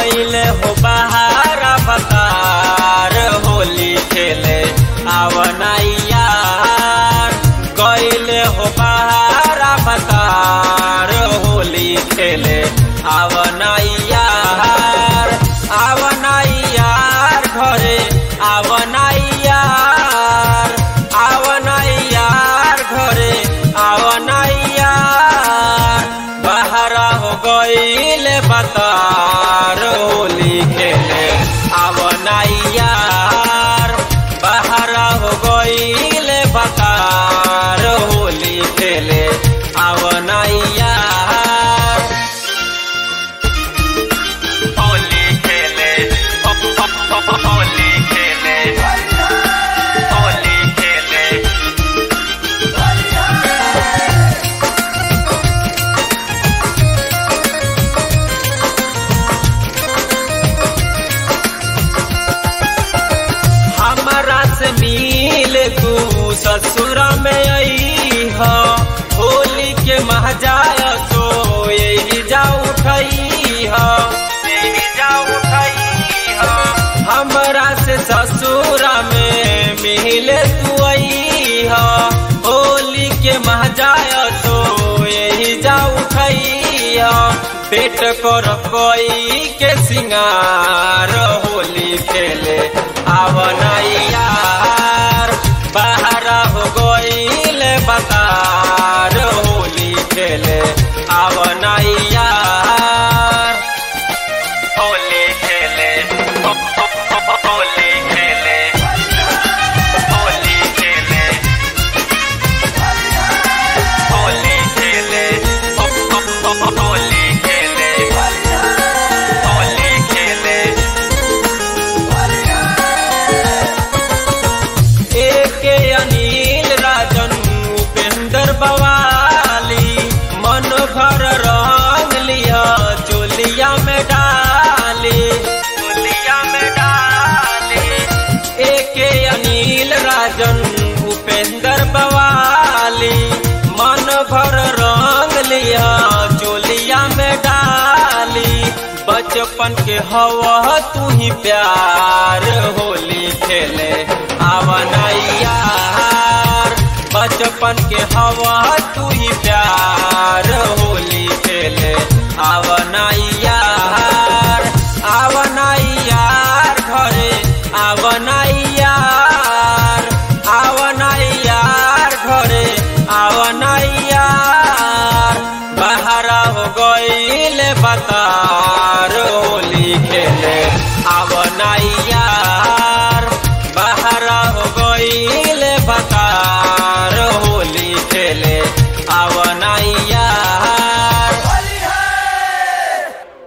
गईले हो बाहर बतार होली खेले आवनाइया गईले हो बाहर बतार होली खेले आवनाइया आवनाइया घरे आवनाइया आवनाइया घरे आवनाइया बाहर हो गईले बतार होली खेले आवनाइया बाहर हो गईले बतार होली खेले आवनाइया होली खेले होली खेले होली खेले हमारा से मिल तू ससुर में आई हो होली के महजाय तो यही जा उठई हो यही जा उठई हो हमरा से ससुर में मिल तू आई हो होली के महजाय तो यही जा उठई हो पेट कर कोई के सिंगार होली खेले आवनैया बाहर हो गईल बतार होली खेले आवनैया होली खेले होली खेले होली खेले होली खेले होली खेले होली खेले एके अनिल राजन उपेंद्र बवाली मन भर रंग लिया चोलिया में डाली चोलिया में डाली एके अनिल राजन उपेंद्र बवाली मन भर रंग लिया चोलिया में डाली बचपन के हवा तू ही प्यार होली खेले आवनैया बचपन के हवा तू ही प्यार होली खेले आवनैया आवनैया घरे आवनैया आवनैया घरे आवनैया बाहर हो गईल बतार होली खेले आव